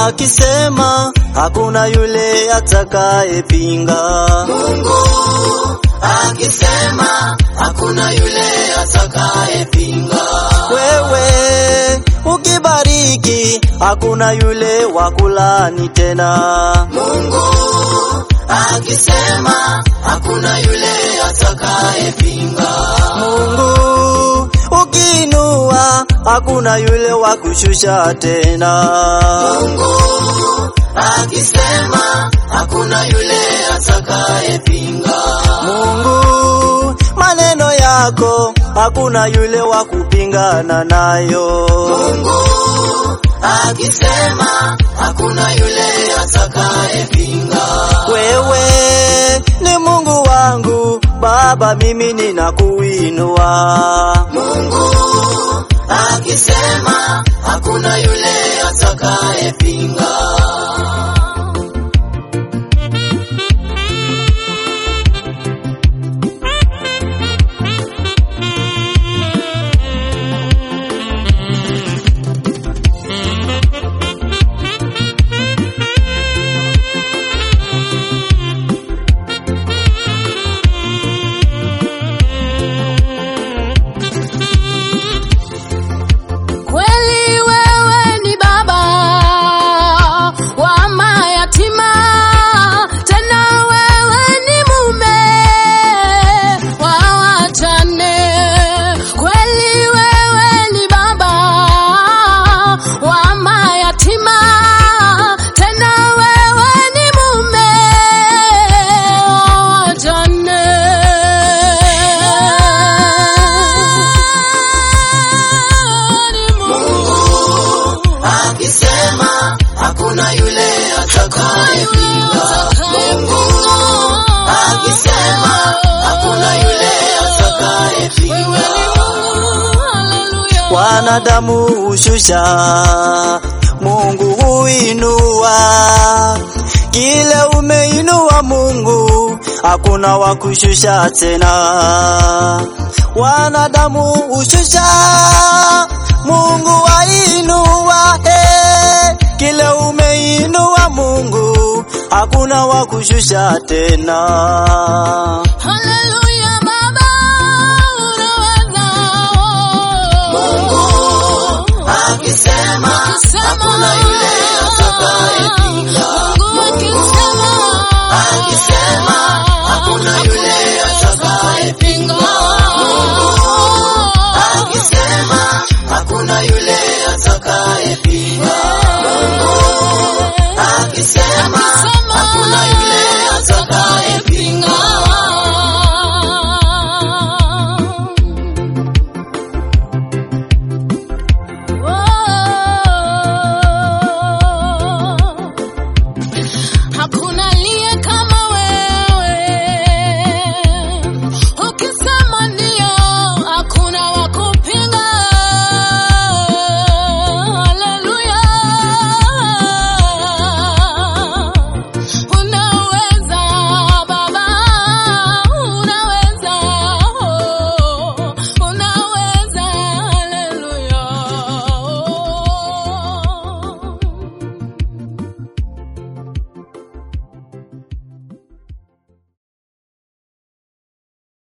akisema hakuna yule atakayepinga. Mungu akisema hakuna yule atakayepinga. Wewe ukibariki hakuna yule wa kulani tena. Mungu akisema hakuna yule atakayepinga. Mungu ukiinua hakuna yule wa kushusha tena. Mungu akisema hakuna yule atakayepinga. Mungu maneno yako hakuna yule wa kupingana nayo. Mungu akisema hakuna yule atakayepinga. Wewe ni Mungu wangu Baba, mimi ninakuinua. Mungu akisema hakuna yule atakayepinga. Kweli wewe ni baba wa mayatima, tena wewe ni mume wa wajane. Kweli wewe ni baba wa mayatima, tena wewe ni mume wa wajane. Mungu akisema hakuna yule atakayepinga. Mungu akisema hakuna yule atakayepinga. Wanadamu hushusha, Mungu huinua. Kile umeinua Mungu, hakuna wa kushusha tena. Wanadamu hushusha, Mungu wainua. Eh, kile umeinua Mungu, hakuna wa kushusha tena. Haleluya Baba, unaweza. Mungu akisema hakuna yule